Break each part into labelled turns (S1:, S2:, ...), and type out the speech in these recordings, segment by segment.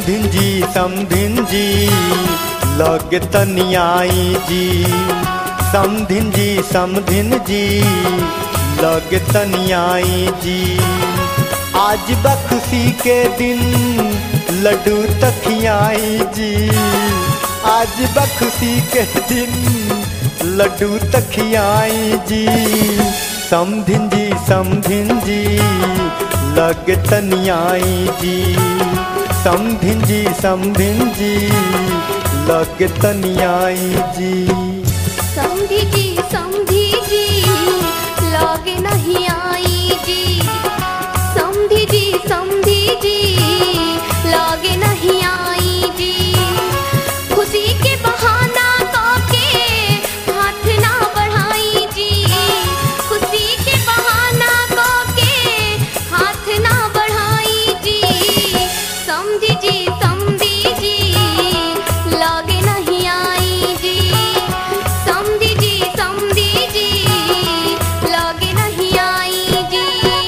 S1: समधिन जी समधिन जी लग तनियाई जी समधिन जी समधिन जी लग तनियाई जी आज बखुशी के दिन लड्डू तखियाई जी आज बखुशी के दिन लड्डू तखियाई जी समधिन जी समधिन जी लग तनियाई जी समधिन जी समधिन जी लग तनियाई जी
S2: समधी जी समधी जी लागे नहीं आई जी समधी जी समधी जी लागे नहीं आई जी खुशी के बहाना के हाथ ना बढ़ाई जी खुशी के बहाना के हाथ ना बढ़ाई जी समधी जी समधी जी लागे नहीं आई जी समधी जी समधी जी लागे नहीं आई जी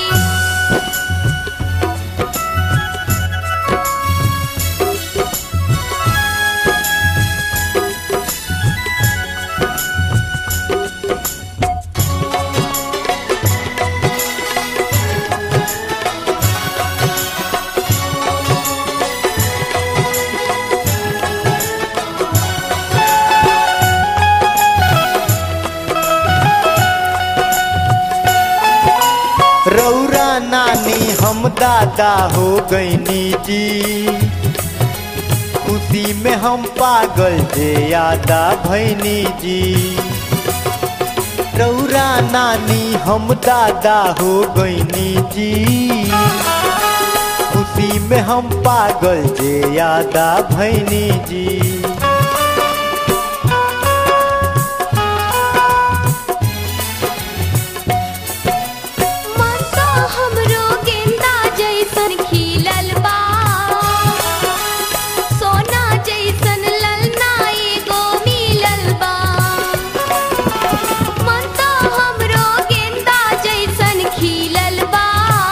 S1: रौरा नानी हम दादा हो गईनी जी खुशी में हम पागल जे यादा भैनी जी रौरा नानी हम दादा हो गईनी जी खुशी में हम पागल जे यादा भैनी जी
S2: मनसा हमरो गेंदा जैसन खिलल बा सोना जैसन ललना एगो मिलल बा मनसा हमरो गेंदा जैसन खिलल बा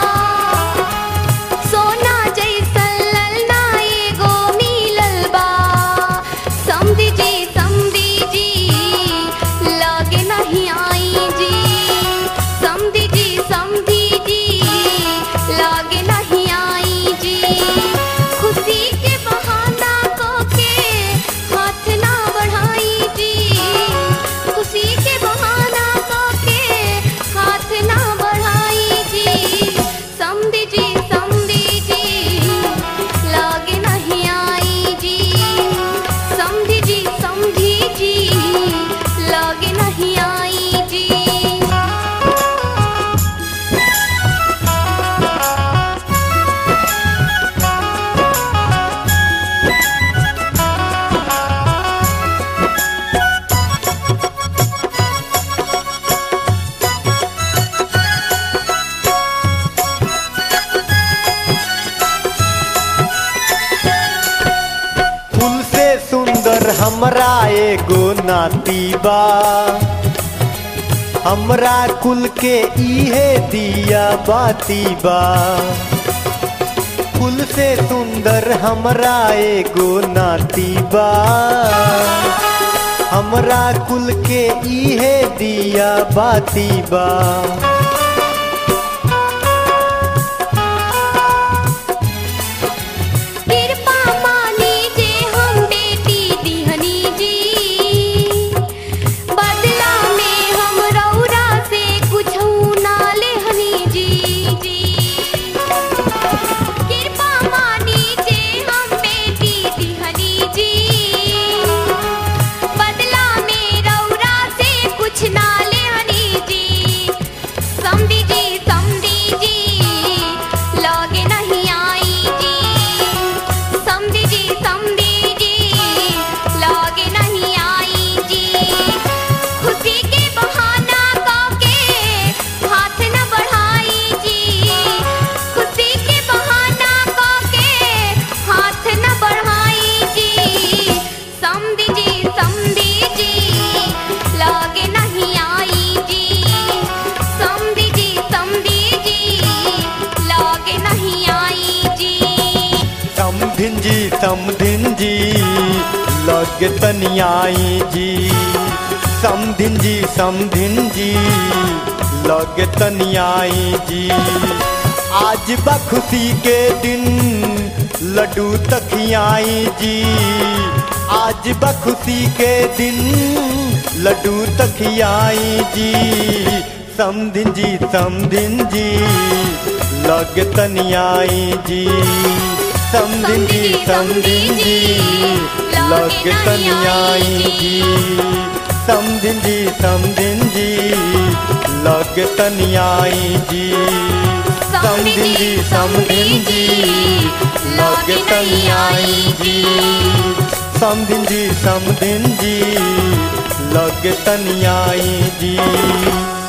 S2: सोना जैसन ललना एगो मिलल बा समधी जी समधी जी लागे नहीं आई जी समधी जी समधी जी लागे नहीं आई जी खुशी के बहाना को के हाथ ना बढ़ाई जी खुशी के बहाना को के हाथ ना बढ़ाई जी समधी जी समधी जी लागे नहीं आई जी समधी जी समधी जी लागे नहीं आई जी
S1: फूल से सुंदर हमरा एगो नाती बा हमरा कुल के इहे दिया बाती बा फूल से सुंदर हमरा एगो नाती बा हमरा कुल के इहे दिया बाती बा
S2: कृपा मानी जे हम बेटी दिहनी जी बदला में हम रौरा से कुछ ना लेहनी जी जी कृपा मानी जे हम बेटी दिहनी जी बदला में रौरा से कुछ ना लेहनी जी
S1: समधिन जी लग तनियाई जी समधिन जी समधिन जी लग तनियाई जी आज बा खुशी के दिन लड्डू तखियाई जी आज बा खुशी के दिन लड्डू तखियाई जी समधिन जी समधिन जी लग तनियाई जी समधिन जी समधिन जी लग तनियाई जी समधिन जी समधिन जी लग तनियाई जी समधिन जी समधिन जी लग तनियाई जी समधिन जी समधिन जी लग तनियाई जी